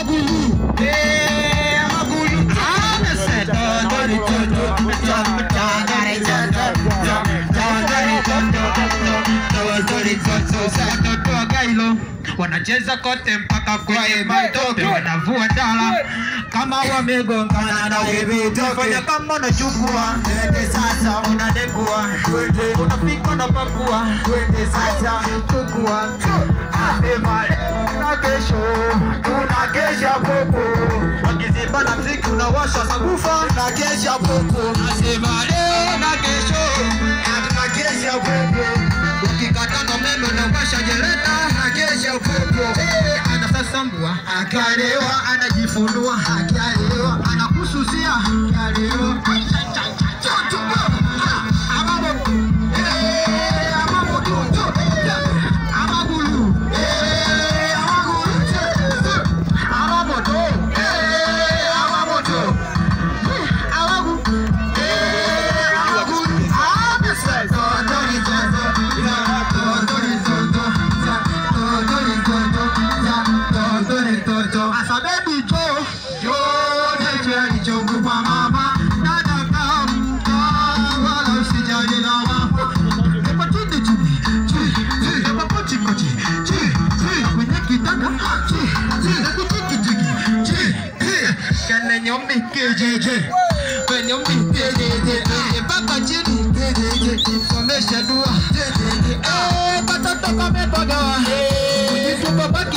magulu. Eh, magulu. Amese dondori toto. Dondori toto. Dondori toto. Dondori toto. Satoto gailo. Wanacheza kote mpaka kwenye matope, wanavua dala kama wamegongana na webitoke. Fanya kama unachukua, twende sasa, unadekua, unafika unapakua, twende sasa, chukua Asema leo na kesho tunakesha popo, wakiziba na mziki unawasha sabufa na kesha popo. Asema leo na kesho tunakesha popo, ukikata na umeme unawasha jeleta na kesha popo. Eh, Anasasambua akalewa, anajifunua akalewa, anakususia akalewa. Amabo, eh, amabo, amagulu, eh, amagulu, amamoto, eh, amamoto, amagu, eh, amagulu, amese, tondori toto, tondori toto, tondori toto, tondori toto. Asa baby jo, jo, teche alichoku kwa mama, dada kamka, wala usijali lawama. Epa chini chini, chini, chini, epa pochi pochi, chini, chini, kwenye kitanda, chini, chini, epa chiki chiki, chini, chini. Kene nyombi kejeje, kwenye nyombi kejeje, mpaka chini kejeje, somesha dua, kejeje. Eh, katoto kamepagawa, kujitumba baki